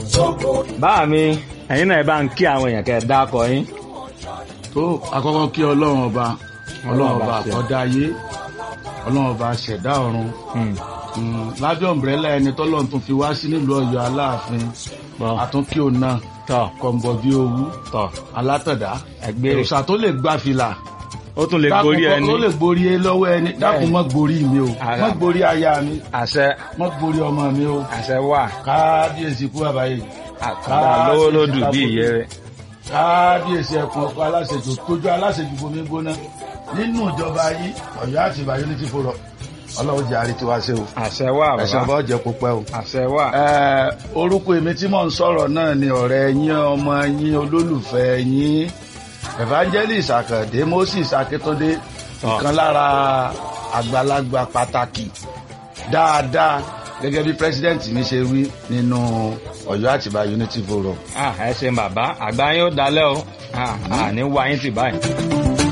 báà mi ẹ̀yin náà ẹ bá ń kí àwọn èèyàn kẹ́ ẹ dákọ yín. tó àkọ́kọ́ kí ọlọ́run ọba ọlọ́run ọba ṣe. àkọ́dá ayé ọlọ́run ọba ṣẹ̀dá ọ̀run Hmm. Mm, lábẹ́ ọ̀mbrẹ́là ẹni tọ́lọ́run tún fi wá sí nílùú ọ̀yọ́ aláàfin Bọ́. àtúnkí òun náà tọ́ kọ̀ǹbọ̀ bí owú tọ́ alátọ̀dá ẹgbẹ́ òòṣà tó lè gbá fìlà ó tún lè gorí dákun ẹni tó lè gborí ẹ lọ́wọ́ ẹni dákun mọ́ gborí mi o Ara. mọ́ gborí aya mi àṣẹ mọ́ gborí ọmọ mi o àṣẹ wà kábíyèsí kú àbáyé àkàndá lówó lódù bí ìyẹ́ rẹ̀. kábíyèsí ẹkùn ọkọ aláṣejù tójú aláṣejù bomi gbóná nínú ìjọba yìí Ọ̀yọ́ àti Ìbàdàn ní ti fòrọ Ọlọ́run jẹ àrètí wa ṣe o àṣẹ wà ẹsẹ bàbá ọba ọjẹ kó pẹ́ o. àṣẹ wà. Ẹ, orúkọ èmi tí mò ń sọ̀rọ̀ náà ni ọ̀rẹ́ yín ọmọ yín olólùfẹ́ yín evangelist Àkàndé Moses Akíntúndé Tọ́. ìkan lára àgbàlagbà pàtàkì dáadáa gẹ́gẹ́ bí president mi ṣe wí nínú Ọ̀yọ́ Àtìbà Unity Forum. Ah, ẹ ṣeun bàbá àgbà yín ó dalẹ́ o Ah, àní wá yín tì báyìí.